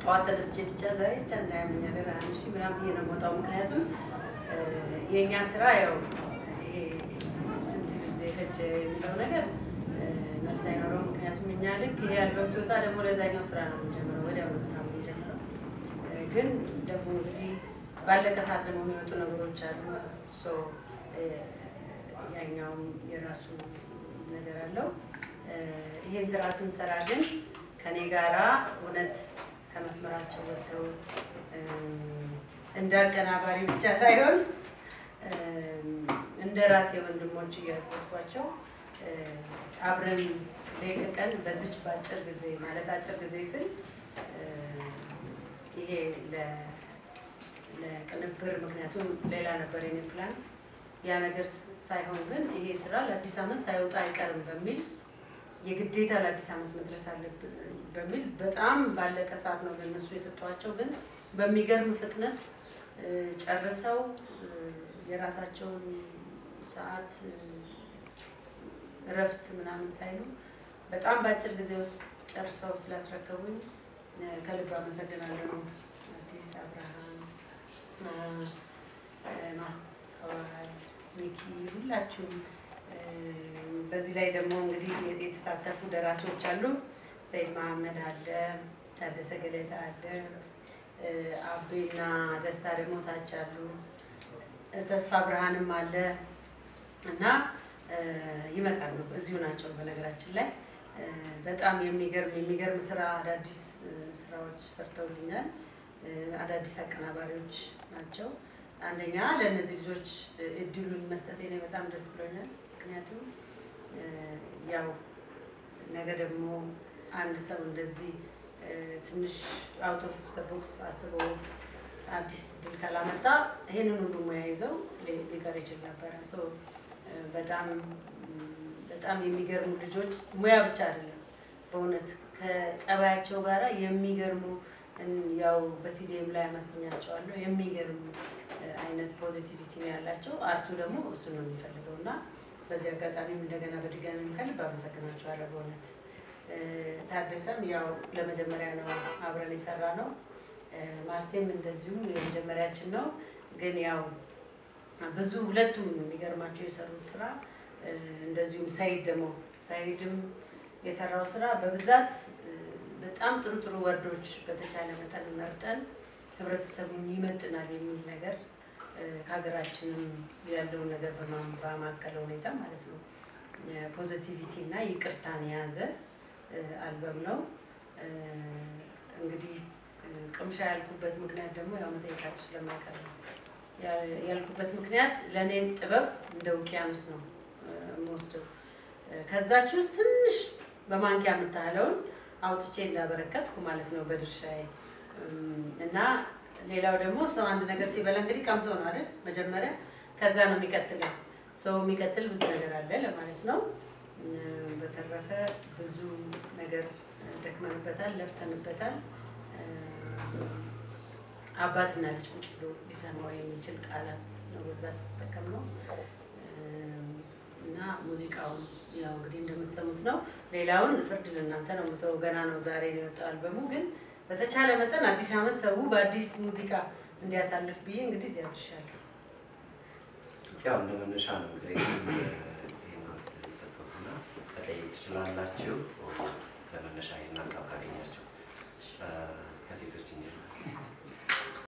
ጠዋት ተነስቼ ብቻ ዛሬ ብቻ እንዳያመኝ ሀገር አንድ ሺህ ምናምን ብዬ ነው የምወጣው። ምክንያቱም እ፣ የእኛ ስራ ያው ይሄ ስንት ጊዜ ፈጀ የሚለው ነገር እ፣ መልስ አይኖረውም። ምክንያቱም እኛ ልክ ይሄ አልበም ሲወጣ ደግሞ ለዛኛው ስራ ነው የምንጀምረው፣ ወዲያው ነው ስራ የምንጀምረው። እ፣ ግን ደግሞ እንግዲህ ባለቀ ሰዓት ደግሞ የሚወጡ ነገሮች አሉ። ሶ እ፣ ያኛውም የራሱ ነገር አለው። እ፣ ይሄን ስራ ስንሰራ ግን ከኔ ጋራ እውነት ከመስመራቸው ወጥተው እ፣ እንደ አቀናባሪ ብቻ ሳይሆን እ፣ እንደ ራሴ ወንድሞች እያዘዝኳቸው እ፣ አብረን ሌት ቀን በዚች በአጭር ጊዜ ማለት አጭር ጊዜ ስል እ፣ ይሄ ለ- ለቅንብር ምክንያቱም ሌላ ነበር የኔ ፕላን ያ ነገር ስ- ሳይሆን ግን ይሄ ስራ ለአዲስ ዓመት ሳይወጣ አይቀርም በሚል የግዴታ ለአዲስ ዓመት መድረስ አለብን በሚል በጣም ባለቀ ሰዓት ነው ለነሱ የሰጠኋቸው። ግን በሚገርም ፍጥነት እ፣ ጨርሰው እ፣ የራሳቸውን ሰዓት እ፣ እረፍት ምናምን ሳይሉ በጣም በአጭር ጊዜ ውስጥ ጨርሰው ስላስረከቡኝ እ፣ ከልብ አመሰግናለሁ። አዲስ አብርሃም እ፣ እ፣ ማስተዋል ሚኪ ሁላችሁም እ፣ በዚህ ላይ ደግሞ እንግዲህ የተሳተፉ ደራሲዎች አሉ። ሰይድ መሐመድ አለ፣ ታደሰ ገለታ አለ፣ እ፣ አቤና ደስታ ደግሞ ታች አሉ፣ እ፣ ተስፋ ብርሃንም አለ እና እ፣ ይመጣሉ። እዚሁ ናቸው። በነገራችን ላይ እ፣ በጣም የሚገርም የሚገርም ስራ አዳዲስ እ፣ ስራዎች ሰርተውልኛል። እ፣ አዳዲስ አቀናባሪዎች ናቸው። አንደኛ ለእነዚህ ልጆች እ፣ እድሉን መስጠቴ እኔ በጣም ደስ ብሎኛል። ምክንያቱም እ፣ ያው ነገ ደግሞ አንድ ሰው እንደዚህ እ፣ ትንሽ አውት ኦፍ ዘ ቦክስ አስበው አዲስ ድል ካላመጣ ይሄንን ሁሉ ሙያ ይዘው ሊ- ሊቀር ይችል ነበረ። ሶ እ፣ በጣም በጣም የሚገርሙ ልጆች ሙያ ብቻ አይደለም በእውነት ከጸባያቸው ጋራ የሚገርሙ እን- ያው በሲዲኤም ላይ አመስግኛቸዋለሁ። የሚገርሙ እ፣ አይነት ፖዚቲቪቲ ነው ያላቸው። አርቱ ደግሞ እሱ ነው የሚፈልገው እና በዚህ አጋጣሚም እንደገና በድጋሚ ከልብ አመሰግናቸዋለሁ በእውነት እ፣ ታደሰም ያው ለመጀመሪያ ነው አብረን የሰራ ነው። እ፣ ማስቴም እንደዚሁም የመጀመሪያችን ነው። ግን ያው ብዙ ሁለቱም የሚገርማቸው የሰሩት ስራ እ፣ እንደዚሁም ሰይድ ደግሞ ሰይድም የሰራው ስራ በብዛት እ፣ በጣም ጥሩ ጥሩ ወርዶች በተቻለ መጠን መርጠን ህብረተሰቡን ይመጥናል የሚል ነገር እ፣ ከሀገራችንም ያለውን ነገር በማ- ባማከለ ሁኔታ ማለት ነው ፖዚቲቪቲ እና ይቅርታን የያዘ እ፣ አልበም ነው። እ፣ እንግዲህ እ፣ ቅምሻ ያልኩበት ምክንያት ደግሞ ያው መጠየቃችሁ ስለማይቀር ነው። ያ- ያልኩበት ምክንያት ለእኔ ጥበብ እንደ ውቅያኖስ ነው እ፣ የምወስደው እ፣ ከዛች ውስጥ ትንሽ በማንኪያ የምታህለውን አውጥቼ እንዳበረከትኩ ማለት ነው በድርሻዬ እም፣ እና ሌላው ደግሞ ሰው አንድ ነገር ሲበላ እንግዲህ ቀምሶ ነው አይደል መጀመሪያ፣ ከዛ ነው የሚቀጥለው። ሰው የሚቀጥል ብዙ ነገር አለ ለማለት ነው። እም፣ በተረፈ ብዙ ነገር ደክመንበታል፣ ለፍተንበታል። እም፣ አባትና ልጅ ቁጭ ብሎ ሊሰማው የሚችል ቃላት ነው በብዛት የተጠቀምነው እም፣ እና ሙዚቃውን ያው እንግዲህ እንደምትሰሙት ነው። ሌላውን ፍርድ ለእናንተ ነው የምተወው። ገና ነው ዛሬ ነው የወጣው አልበሙ። ግን በተቻለ መጠን አዲስ ዓመት ሰው በአዲስ ሙዚቃ እንዲያሳልፍ ብዬ እንግዲህ እዚያ አድርሻለሁ። ያው እንደ መነሻ ነው እንግዲህ ይህን የሰጠሁትና መጠየቅ ትችላላችሁ። ከመነሻ ይህን ሀሳብ ካገኛችሁ እ፣ ከሴቶች እንጀምር።